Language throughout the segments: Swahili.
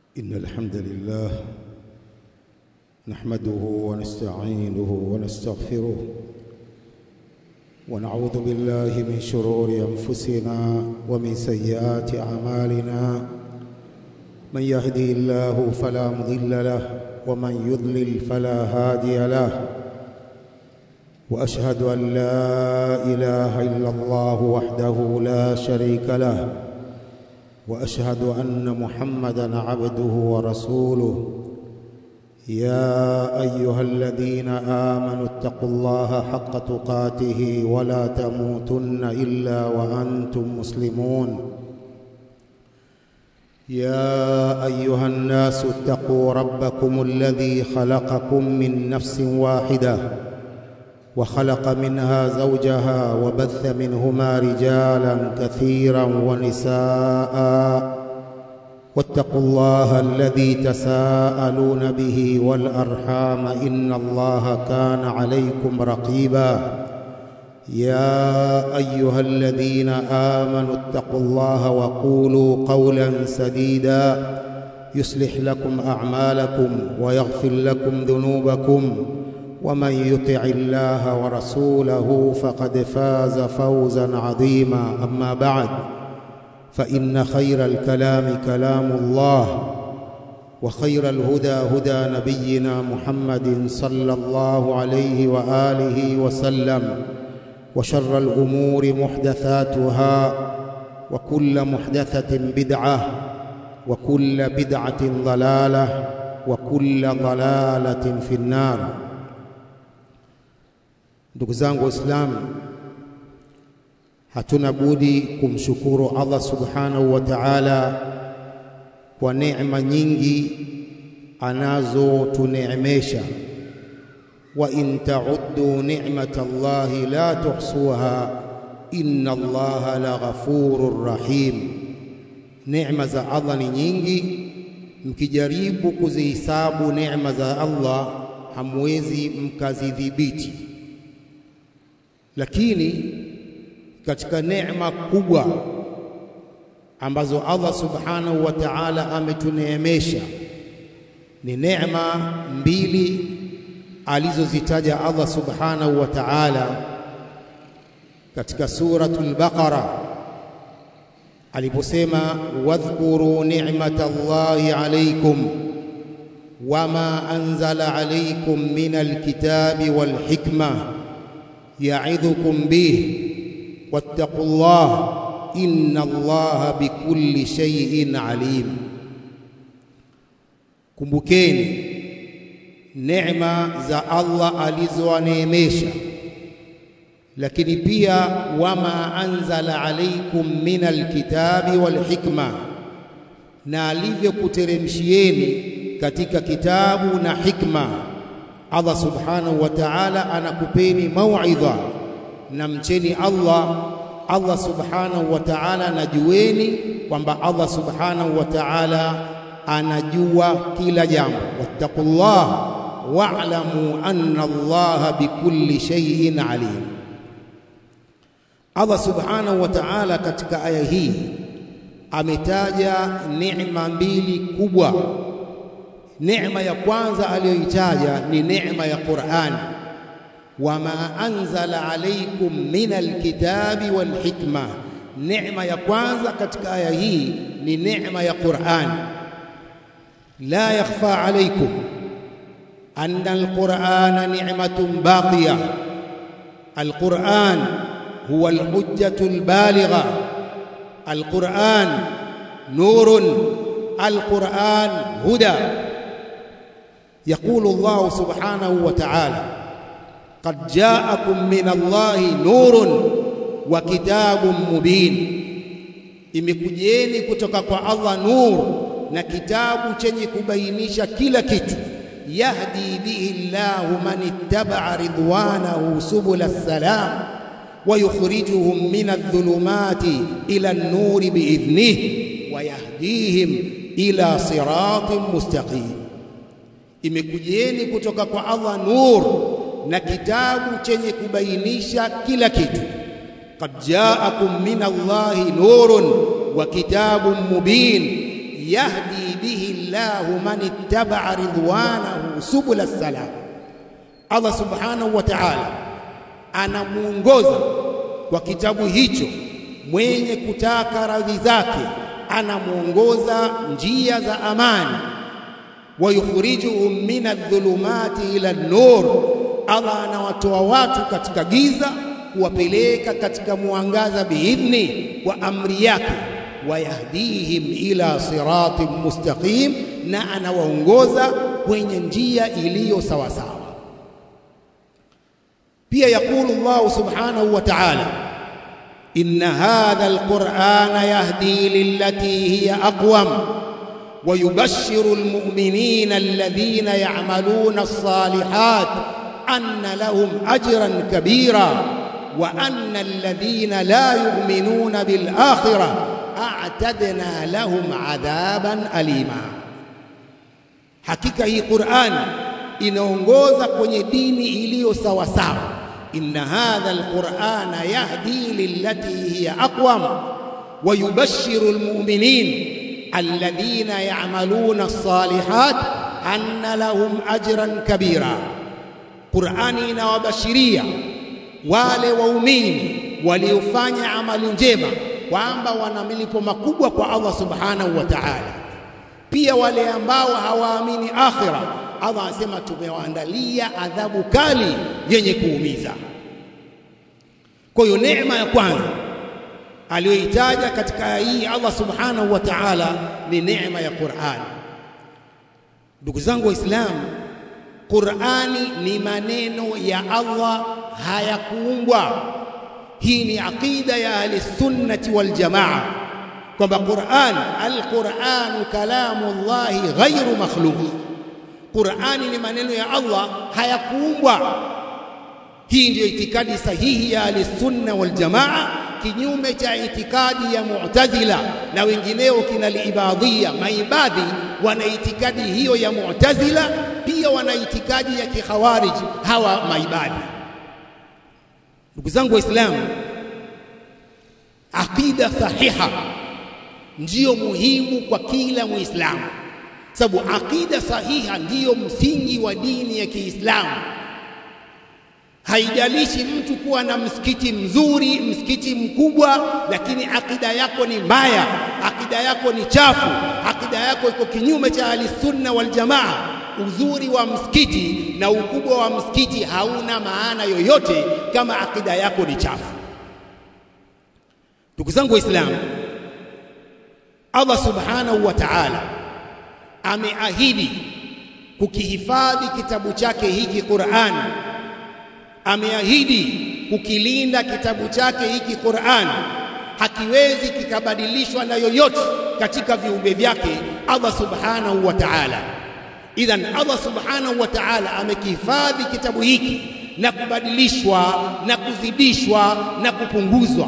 إن الحمد لله نحمده ونستعينه ونستغفره ونعوذ بالله من شرور أنفسنا ومن سيئات أعمالنا من يهدي الله فلا مضل له ومن يضلل فلا هادي له وأشهد أن لا إله إلا الله وحده لا شريك له واشهد ان محمدا عبده ورسوله يا ايها الذين امنوا اتقوا الله حق تقاته ولا تموتن الا وانتم مسلمون يا ايها الناس اتقوا ربكم الذي خلقكم من نفس واحده وخلق منها زوجها وبث منهما رجالا كثيرا ونساء واتقوا الله الذي تساءلون به والارحام ان الله كان عليكم رقيبا يا ايها الذين امنوا اتقوا الله وقولوا قولا سديدا يصلح لكم اعمالكم ويغفر لكم ذنوبكم ومن يطع الله ورسوله فقد فاز فوزا عظيما اما بعد فان خير الكلام كلام الله وخير الهدى هدى نبينا محمد صلى الله عليه واله وسلم وشر الامور محدثاتها وكل محدثه بدعه وكل بدعه ضلاله وكل ضلاله في النار Ndugu zangu Waislamu, hatuna budi kumshukuru Allah subhanahu wa ta'ala kwa neema nyingi anazotuneemesha. wa in ta'uddu ni'mata Allahi la tuhsuha inna Allaha la ghafurur rahim. Neema za Allah ni nyingi, mkijaribu kuzihisabu neema za Allah hamwezi mkazidhibiti lakini katika neema kubwa ambazo Allah subhanahu wa ta'ala ametuneemesha ni neema mbili alizozitaja Allah subhanahu wa ta'ala katika suratul Baqara aliposema wadhkuru ni'matallahi alaykum wama anzala alaykum minal kitabi wal hikma يعظكم به واتقوا الله إن الله بكل شيء عليم kumbukeni neema za Allah alizowaneemesha lakini pia wama anzala alaikum min alkitabi walhikma na alivyokuteremshieni katika kitabu na hikma Allah subhanahu wa ta'ala anakupeni mauidha na mcheni Allah Allah subhanahu wa ta'ala najueni kwamba Allah subhanahu wa ta'ala anajua kila jambo wattaqullah wa'lamu anna Allah bikulli shay'in alim Allah subhanahu wa ta'ala katika aya hii ametaja neema mbili kubwa neema ya kwanza aliyoitaja ni neema ya Qur'an wama anzala alaykum min alkitabi walhikma neema ya kwanza katika aya hii ni neema ya Qur'an la yakhfa alaykum anna alqur'ana ni'matun baqiya alqur'an huwa alhujjatu albaligha alqur'an nurun alqur'an huda يقول الله سبحانه وتعالى قد جاءكم من الله نور وكتاب مبين imekujieni kutoka kwa Allah nur na kitabu chenye kubainisha kila kitu yahdi bihi Allahu man ittaba'a ridwanahu subula salam wa yukhrijuhum min adh-dhulumati ila an-nuri biidhnihi wa yahdihim ila siratin mustaqim imekujieni kutoka kwa Allah nur na kitabu chenye kubainisha kila kitu qad ja'akum min Allahi nurun wa kitabun mubin yahdi bihi Allahu man ittaba'a ridwanahu subula salam. Allah subhanahu wa ta'ala anamuongoza kwa kitabu hicho mwenye kutaka radhi zake, anamuongoza njia za amani. wa yukhrijuhum min adh-dhulumati ila an-nur, Allah anawatoa watu katika giza kuwapeleka katika mwangaza biidhni, kwa amri yake. wayahdihim ila siratin mustaqim, na anawaongoza kwenye njia iliyo sawasawa. pia yaqulu Allah subhanahu wa ta'ala inna hadha alqur'ana yahdi lillati hiya aqwam wa yubashshiru almu'minina alladhina ya'maluna as-salihat anna lahum ajran kabira wa anna alladhina la yu'minuna bil akhirah a'tadna lahum 'adaban alima hakika hii Qur'an inaongoza kwenye dini iliyo sawa sawa inna hadha alqur'ana yahdi lillati hiya aqwam wa yubashshiru almu'minin alladhina ya'maluna as-salihat anna lahum ajran kabira Qur'ani inawabashiria wale waumini waliofanya amali njema kwamba wana milipo makubwa kwa Allah subhanahu wa ta'ala pia wale ambao hawaamini akhira Allah anasema tumewaandalia adhabu kali yenye kuumiza. Kwa hiyo neema ya kwanza aliyoitaja katika hii Allah subhanahu wa ta'ala ni neema ya Qur'an. Ndugu zangu Waislamu, Qur'ani ni maneno ya Allah, hayakuumbwa. Hii ni aqida ya ahli sunnati wal jamaa kwamba Qur'an, al-Qur'anu kalamullahi ghairu makhluq Qur'ani ni maneno ya Allah hayakuumbwa. Hii ndiyo itikadi sahihi ya Ahlusunna wal Jamaa, kinyume cha itikadi ya Mu'tazila na wengineo kina liibadhia. Maibadhi wana itikadi hiyo ya Mu'tazila, pia wana itikadi ya kikhawarij hawa maibadhi. Ndugu zangu Waislamu, aqida sahiha ndiyo muhimu kwa kila Muislamu sababu aqida sahiha ndiyo msingi wa dini ya Kiislamu. Haijalishi mtu kuwa na msikiti mzuri, msikiti mkubwa, lakini akida yako ni mbaya, akida yako ni chafu, akida yako iko kinyume cha ahlisunna wal jamaa, uzuri wa msikiti na ukubwa wa msikiti hauna maana yoyote kama akida yako ni chafu. Ndugu zangu Waislamu, Allah subhanahu wa ta'ala ameahidi kukihifadhi kitabu chake hiki Qur'an, ameahidi kukilinda kitabu chake hiki Qur'an, hakiwezi kikabadilishwa na yoyote katika viumbe vyake Allah subhanahu wa ta'ala. Idhan Allah subhanahu wa ta'ala amekihifadhi kitabu hiki na kubadilishwa na kuzidishwa na kupunguzwa.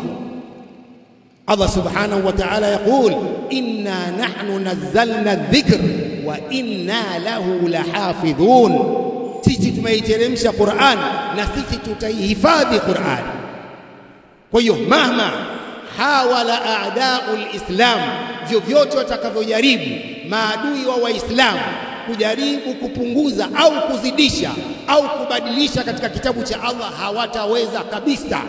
Allah subhanahu wa ta'ala yaqul inna nahnu nazzalna dhikr wa inna lahu lahafidhun, sisi tumeiteremsha Qur'an na sisi tutaihifadhi Qur'an. Kwa hiyo mahma hawala a'da'u lislam, vyovyote watakavyojaribu maadui wa Waislamu kujaribu kupunguza au kuzidisha au kubadilisha katika kitabu cha Allah hawataweza kabisa.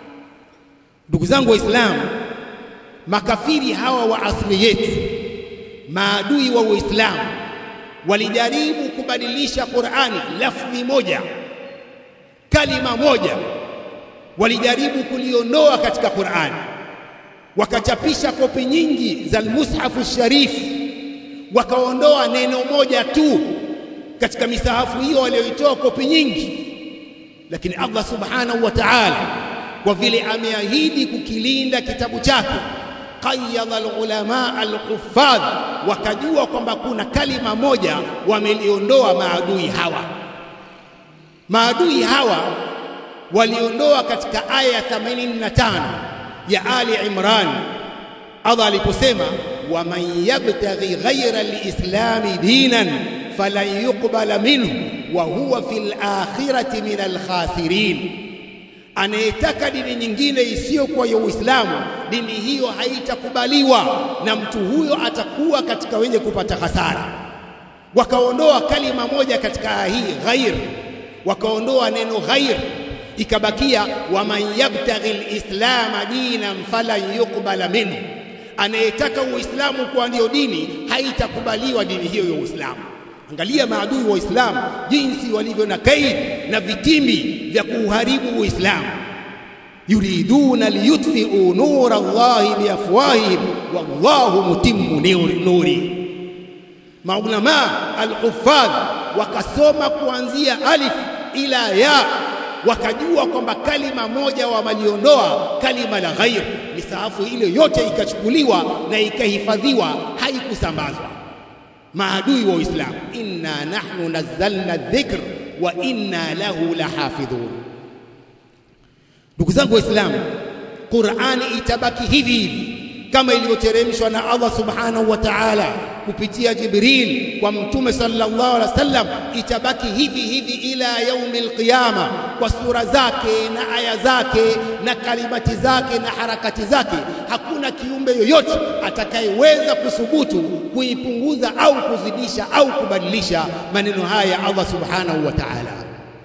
Ndugu zangu Waislamu, makafiri hawa wa asili yetu, maadui wa Uislamu, walijaribu kubadilisha Qur'ani lafzi moja, kalima moja, walijaribu kuliondoa katika Qur'ani, wakachapisha kopi nyingi za al-Mushafu Sharif, wakaondoa neno moja tu katika misahafu hiyo walioitoa kopi nyingi, lakini Allah subhanahu wa ta'ala kwa vile ameahidi kukilinda kitabu chake qayyadha alulama alhuffadh, wakajua kwamba kuna kalima moja wameliondoa maadui hawa. Maadui hawa waliondoa katika aya ya 85 ya Ali Imran, Allah aliposema waman yabtaghi ghayra alislami dinan falan yuqbala minhu wa huwa fil akhirati min alkhasirin anayetaka dini nyingine isiyokuwa ya Uislamu, dini hiyo haitakubaliwa na mtu huyo, atakuwa katika wenye kupata hasara. Wakaondoa kalima moja katika aya hii ghair, wakaondoa neno ghair, ikabakia waman yabtaghi lislama dinan falan yuqbala minhu, anayetaka Uislamu kuwa ndio dini, haitakubaliwa dini hiyo ya Uislamu. Angalia maadui wa Uislamu jinsi walivyo na kaidi na vitimbi vya kuuharibu Uislamu. yuriduna liyutfiu nura Allahi biafwahihim wallahu mutimmu nuri. Maulama alhufadh wakasoma kuanzia alif ila ya, wakajua kwamba kalima moja wamaliondoa kalima la ghair, misaafu ile yote ikachukuliwa na ikahifadhiwa, haikusambazwa maadui wa Uislamu, inna nahnu nazzalna dhikr wa inna lahu lahafidhun. Ndugu zangu Waislamu, Qur'ani itabaki hivi hivi kama ilivyoteremshwa na Allah subhanahu wa ta'ala kupitia Jibril kwa Mtume sallallahu alaihi wasallam, itabaki hivi hivi ila yaumil qiyama, kwa sura zake na aya zake na kalimati zake na harakati zake. Hakuna kiumbe yoyote atakayeweza kuthubutu kuipunguza au kuzidisha au kubadilisha maneno haya ya Allah subhanahu wa ta'ala.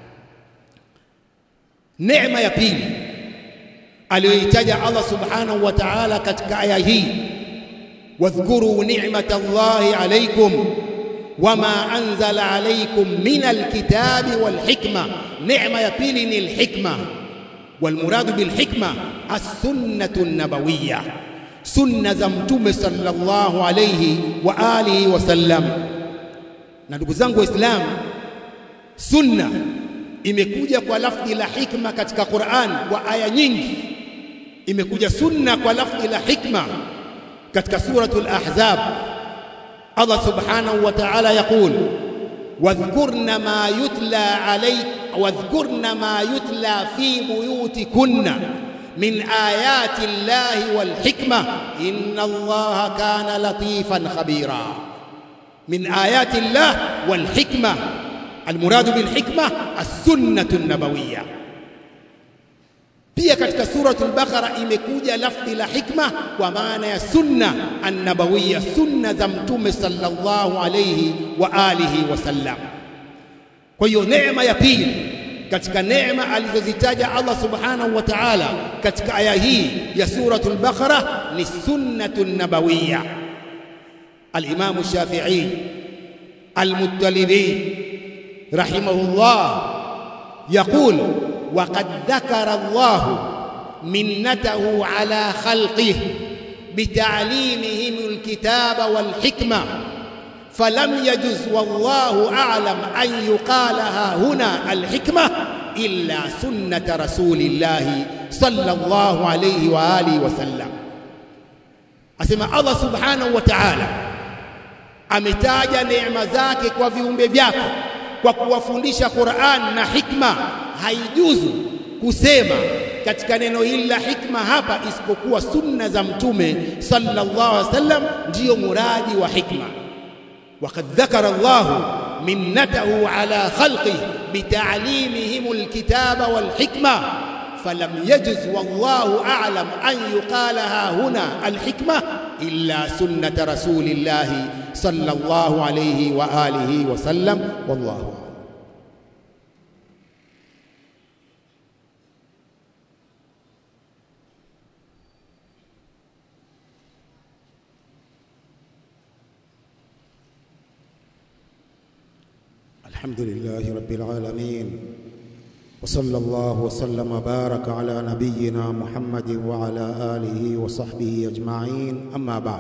Neema ya pili aliyoitaja Allah subhanahu wa ta'ala katika aya hii wadhkuru ni'mata Allahi alaykum wama anzala alaykum min alkitabi walhikma. Neema ya pili ni alhikma, walmuradu bilhikma as-sunnatu nabawiyya, sunna za Mtume sallallahu alayhi wa alihi wasallam. Na ndugu zangu Waislamu, sunna imekuja kwa lafdhi la hikma katika Qur'an kwa aya nyingi. Imekuja sunna kwa lafdhi la hikma katika suratul Ahzab, Allah subhanahu wa ta'ala yaqul wadhkurna ma yutla alayk wadhkurna ma yutla fi buyutikunna min ayati llahi wal hikma inna allaha kana latifan khabira. Min ayati llah wal hikma almuradu bil hikma as-sunnatu an-nabawiyya. Pia katika suratul Baqara imekuja lafdhi la hikma kwa maana ya sunna annabawiyya, sunna za Mtume sallallahu alayhi wa alihi wasallam. Kwa hiyo neema ya pili katika neema alizozitaja Allah subhanahu wa ta'ala katika aya hii ya suratul Baqara ni sunnatu nabawiyya. Al-Imam Shafi'i Al-Muttalibi rahimahullah yaqul وقد ذكر الله منته على خلقه بتعليمهم الكتاب والحكمة فلم يجز والله أعلم أن يقالها هنا الحكمة إلا سنة رسول الله صلى الله عليه وآله وسلم أسمى الله سبحانه وتعالى ametaja neema zake kwa viumbe vyake kwa kuwafundisha Qur'an na hikma haijuzu kusema katika neno hili la hikma hapa isipokuwa sunna za mtume sallallahu alaihi wasallam ndiyo muradi wa hikma. Waqad dhakara Allahu minnatahu ala khalqihi bita'limihim alkitaba walhikma falam yajuz wallahu a'lam an yuqalaha huna alhikma illa sunnata rasulillahi sallallahu alayhi wa alihi wa sallam wallahu الحمد لله رب العالمين وصلى الله وسلم وبارك على نبينا محمد وعلى آله وصحبه أجمعين أما بعد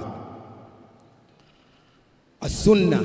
السنة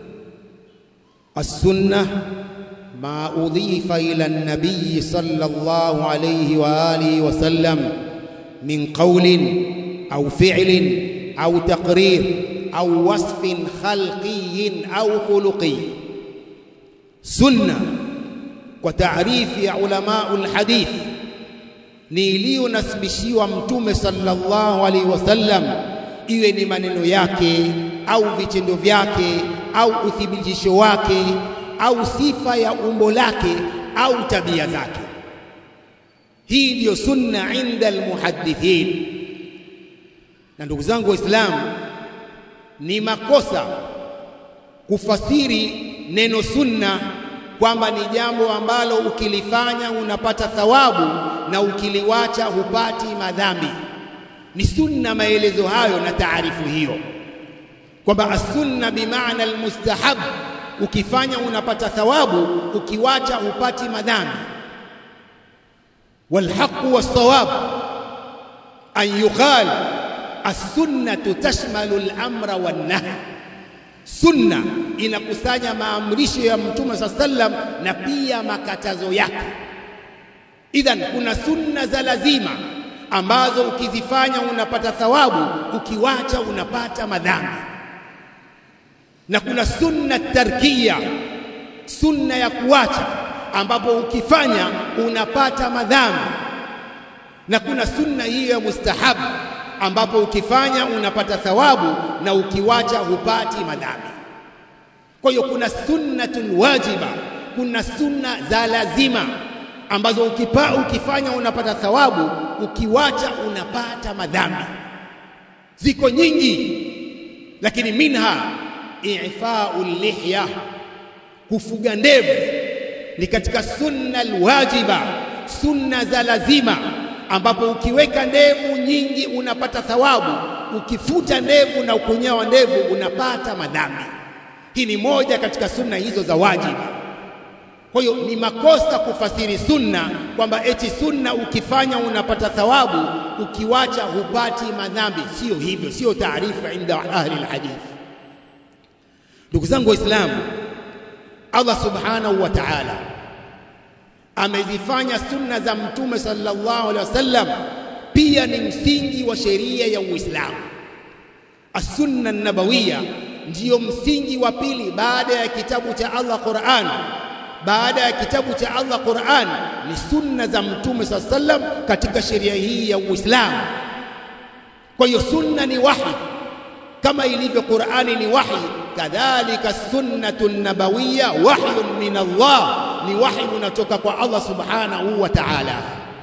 السنة ما أضيف إلى النبي صلى الله عليه وآله وسلم من قول أو فعل أو تقرير أو وصف خلقي أو خلقي sunna kwa taarifi ya ulamaul hadith ni iliyonasibishiwa mtume sallallahu alaihi wasallam, iwe ni maneno yake au vitendo vyake au uthibitisho wake au sifa ya umbo lake au tabia zake. hii ndiyo sunna inda almuhaddithin na ndugu zangu waislamu ni makosa kufasiri neno sunna kwamba ni jambo ambalo ukilifanya unapata thawabu na ukiliwacha hupati madhambi ni sunna maelezo hayo na taarifu hiyo kwamba as-sunna bimaana almustahab ukifanya unapata thawabu ukiwacha hupati madhambi والحق والصواب أن يقال السنة تشمل الأمر والنهي sunna inakusanya maamrisho ya mtume saa sallam na pia makatazo yake idhan kuna sunna za lazima ambazo ukizifanya unapata thawabu ukiwacha unapata madhambi na kuna sunna tarkia sunna ya kuacha ambapo ukifanya unapata madhambi na kuna sunna hiyo ya mustahabu ambapo ukifanya unapata thawabu na ukiwacha hupati madhambi. Kwa hiyo kuna sunnatun wajiba, kuna sunna za lazima ambazo ukipa, ukifanya unapata thawabu, ukiwacha unapata madhambi. Ziko nyingi, lakini minha ifau lihya, kufuga ndevu ni katika sunna alwajiba, sunna za lazima ambapo ukiweka ndevu nyingi unapata thawabu, ukifuta ndevu na ukunyawa ndevu unapata madhambi. Hii ni moja katika sunna hizo za wajibu. Kwa hiyo ni makosa kufasiri sunna kwamba eti sunna ukifanya unapata thawabu, ukiwacha hupati madhambi. Sio hivyo, sio taarifa inda ahli alhadith. Ndugu zangu Waislamu, Allah subhanahu wa ta'ala amezifanya sunna za mtume sallallahu alaihi wasallam pia ni msingi wa sheria ya Uislamu. As-sunna nabawiya ndiyo msingi wa pili baada ya kitabu cha Allah Qur'an. Baada ya kitabu cha Allah Qur'an ni sunna za mtume sallallahu alaihi wasallam katika sheria hii ya Uislamu. Kwa hiyo sunna ni wahi kama ilivyo Qur'ani ni wahi, kadhalika sunnatu nabawiya wahyun min Allah ni wahi unatoka kwa Allah subhanahu wa ta'ala.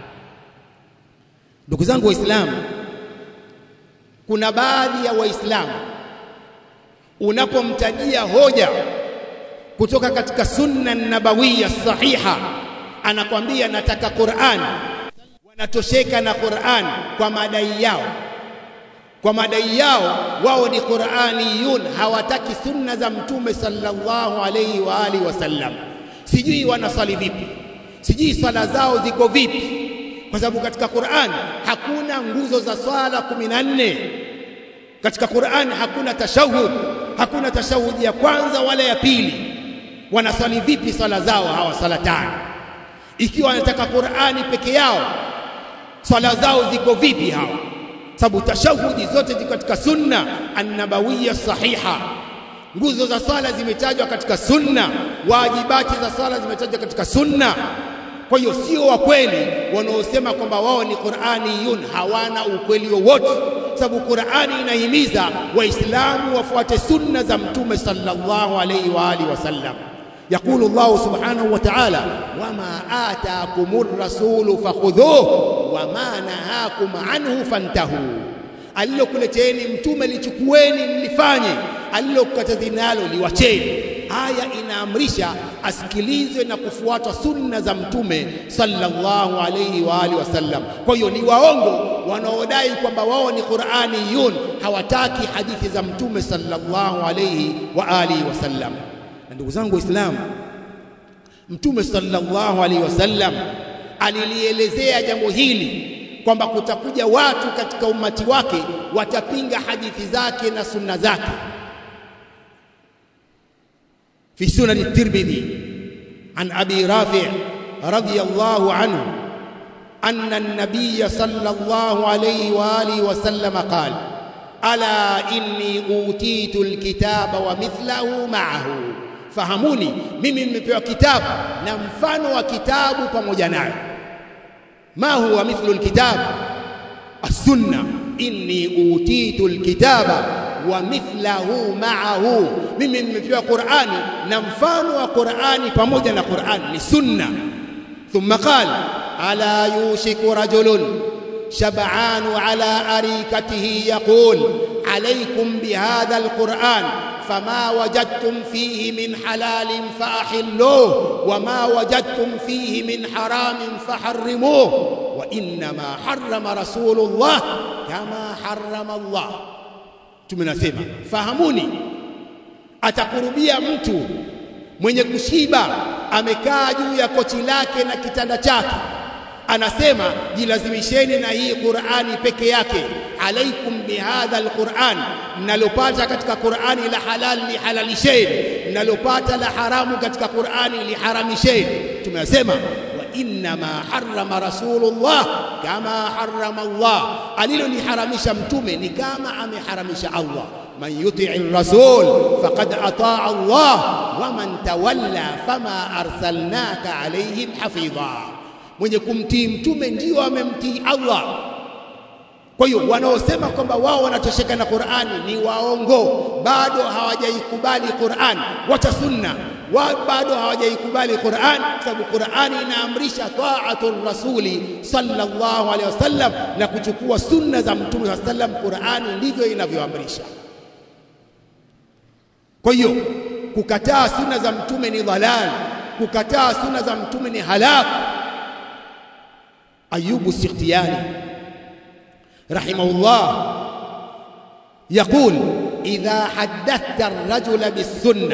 Ndugu zangu Waislamu, kuna baadhi ya Waislamu unapomtajia hoja kutoka katika sunna nabawiya sahiha, anakwambia nataka Qur'an, wanatosheka na Qur'an kwa madai yao kwa madai yao wao ni Qur'aniyun, hawataki sunna za mtume sallallahu alayhi wa alihi wasallam sijui wanasali vipi, sijui swala zao ziko vipi, kwa sababu katika Qur'an hakuna nguzo za swala kumi na nne. Katika Qur'an hakuna tashahud, hakuna tashahudi ya kwanza wala ya pili. Wanaswali vipi swala zao hawa sala tano? Ikiwa wanataka Qur'ani peke yao, swala zao ziko vipi hawa? Sababu tashahudi zote ziko katika sunna annabawiya sahiha nguzo za swala zimetajwa katika sunna, wajibati za swala zimetajwa katika sunna. Kwa hiyo sio wa kweli wanaosema kwamba wao ni Qur'aniyun, hawana ukweli wowote, sababu Qur'ani inahimiza Waislamu wafuate sunna za Mtume sallallahu alayhi wa alihi wasallam. يقول الله سبحانه وتعالى وما آتاكم الرسول فخذوه وما نهاكم عنه فانتهوا alilokuleteeni mtume lichukueni mlifanye, alilokukatazeni nalo liwacheni. Aya inaamrisha asikilizwe na kufuata sunna za mtume sallallahu alayhi wa alihi wasallam. Kwa hiyo ni waongo wanaodai kwamba wao ni Qur'aniyun, hawataki hadithi za mtume sallallahu alayhi wa alihi wasallam. Na ndugu zangu Waislamu, mtume sallallahu alayhi wasallam alilielezea jambo hili kwamba kutakuja watu katika umati wake watapinga hadithi zake na sunna zake. fi sunani Tirmidhi an Abi Rafi' radhiyallahu anhu anna an-nabiy sallallahu alayhi wa alihi wa sallam qala ala inni utitu al-kitaba wa mithlahu ma'ahu, fahamuni, mimi nimepewa kitabu na mfano wa kitabu pamoja nayo ما هو مثل الكتاب السنة إني أوتيت الكتاب ومثله معه mimi nimepewa Qur'ani na mfano wa Qur'ani pamoja na Qur'ani ni sunna thumma qala ألا يوشك رجل شبعان على أريكته يقول عليكم بهذا القرآن فما وجدتم فيه من حلال فأحلوه وما وجدتم فيه من حرام فحرموه وإنما حرم رسول الله كما حرم الله tumenasema fahamuni atakurubia mtu mwenye kushiba amekaa juu ya kochi lake na kitanda chake anasema jilazimisheni na hii Qur'ani peke yake alaikum bihadha alquran mnalopata katika Qur'ani la halal lihalalisheni mnalopata la haramu katika Qur'ani liharamisheni tumesema wa inna ma harrama rasulullah kama harrama Allah aliloliharamisha mtume ni kama ameharamisha Allah man yuti'i rasul faqad ataa Allah wa man tawalla fama arsalnaka alaihim hafidha mwenye kumtii mtume ndio amemtii Allah. Kwa hiyo wanaosema kwamba wao wanatosheka na Qur'ani ni waongo, bado hawajaikubali Qur'an. Wacha sunna wa bado hawajaikubali Qur'an, sababu Qur'ani inaamrisha ta'atul rasuli sallallahu alaihi wasallam na kuchukua sunna za mtume sallallahu alaihi wasallam. Qur'ani ndivyo inavyoamrisha. Kwa hiyo kukataa sunna za mtume ni dhalal, kukataa sunna za mtume ni halaku. أيوب السختياني رحمه الله يقول إذا حدثت الرجل بالسنة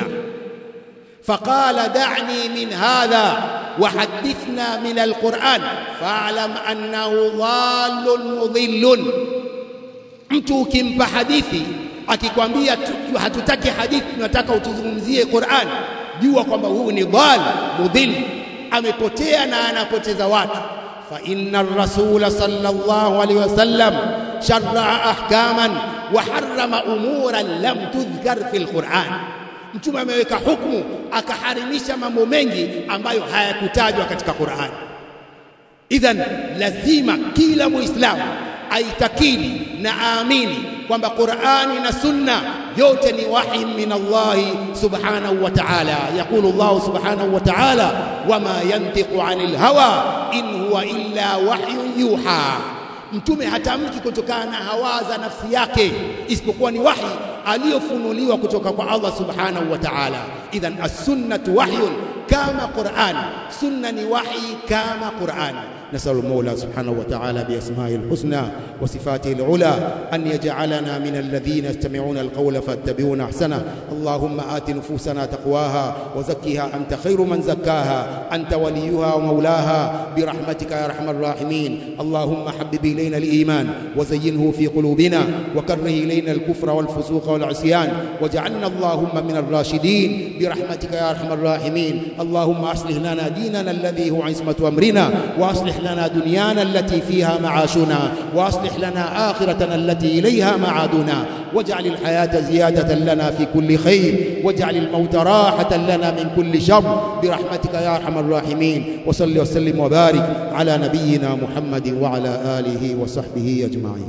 فقال دعني من هذا وحدثنا من القرآن فاعلم أنه ضال مضل mtu ukimpa hadithi akikwambia hatutaki hadithi tunataka utuzungumzie Qur'an jua kwamba huyu ni dhal mudhil amepotea na anapoteza watu فإن الرسول صلى الله عليه وسلم شرع أحكاما وحرم أمورا لم تذكر في القرآن mtume ameweka hukumu akaharimisha mambo mengi ambayo hayakutajwa katika Qur'an. Idhan, lazima kila Muislamu aitakidi na aamini kwamba Qur'ani na Sunna yote ni wahi min Allah subhanahu wa ta'ala. Yaqulu Allah subhanahu wa ta'ala, wama yantiqu anil hawa in huwa illa wahyun yuha. Mtume hatamki kutokana na hawa za nafsi yake, isipokuwa ni wahi aliyofunuliwa kutoka kwa Allah subhanahu wa ta'ala. Idhan as-sunnatu wahyun kama Qur'an, sunna ni wahi kama Qur'an. نسأل المولى سبحانه وتعالى بأسمائه الحسنى وصفاته العلى أن يجعلنا من الذين يستمعون القول فاتبعون أحسنه اللهم آت نفوسنا تقواها وزكها أنت خير من زكاها أنت وليها ومولاها برحمتك يا أرحم الراحمين اللهم حبب إلينا الإيمان وزينه في قلوبنا وكره إلينا الكفر والفسوق والعصيان واجعلنا اللهم من الراشدين برحمتك يا أرحم الراحمين اللهم أصلح لنا ديننا الذي هو عصمة أمرنا وأصلح لنا دنيانا التي فيها معاشنا واصلح لنا اخرتنا التي اليها معادنا واجعل الحياه زياده لنا في كل خير واجعل الموت راحه لنا من كل شر برحمتك يا ارحم الراحمين وصل وسلم وبارك على نبينا محمد وعلى اله وصحبه اجمعين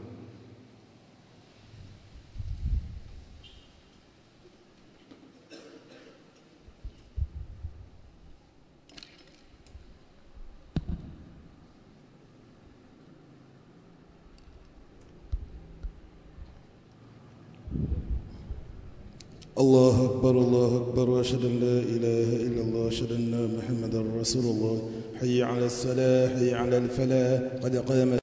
الله أكبر الله أكبر وأشهد أن لا إله إلا الله أشهد أن محمدا رسول الله حي على الصلاة حي على الفلاح قد قام